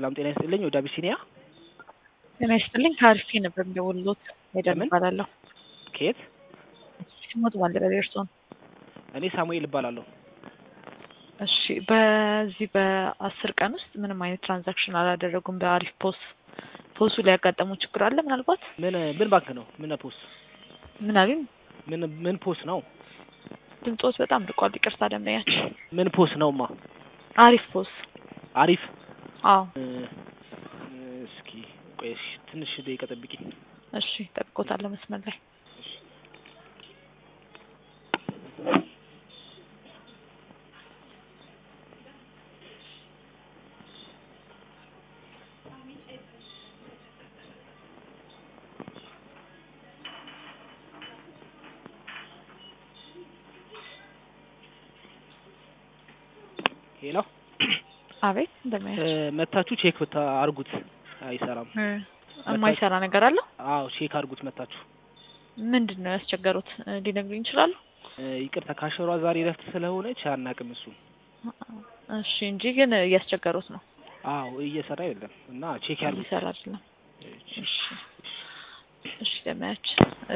ሰላም ጤና ይስጥልኝ። ወደ አቢሲኒያ ጤና ይስጥልኝ። ከአርሲ ነበር የምደውልልዎት። ሄደን ለምን? እባላለሁ። ከየት? ሲሞት ባልደረቤ እርስዎን። እኔ ሳሙኤል እባላለሁ። እሺ፣ በዚህ በአስር ቀን ውስጥ ምንም አይነት ትራንዛክሽን አላደረጉም። በአሪፍ ፖስ ፖሱ ላይ ያጋጠመው ችግር አለ ምናልባት? ምን ምን ባንክ ነው? ምን ፖስ? ምን አሉኝ? ምን ምን ፖስ ነው? ድምፆት በጣም ርቋል። ይቅርታ ደንበኛችን። ምን ፖስ ነውማ? አሪፍ ፖስ። አሪፍ አዎ፣ እ፣ እስኪ ቆይ እሺ፣ ትንሽ ደቂቃ ጠብቂኝ። እሺ፣ ጠብቆታለሁ መስመር ላይ ሄሎ አቤት። እ፣ እንደማያቸው መታችሁ ቼክ ብታ አርጉት። አይሰራም። የማይሰራ ነገር አለ። አዎ ቼክ አርጉት መታችሁ። ምንድን ነው ያስቸገሩት? እ፣ ሊነግሩኝ ይችላሉ? እ፣ ይቅርታ ካሸሯ ዛሬ ረፍት ስለሆነች አናቅም እሱን። እሺ፣ እንጂ ግን እያስቸገሩት ነው። አዎ እየሰራ አይደለም እና ቼክ ያርጉት። ሊሰራ አይደለም። እሺ። እሺ፣ እሺ፣ ደመያችን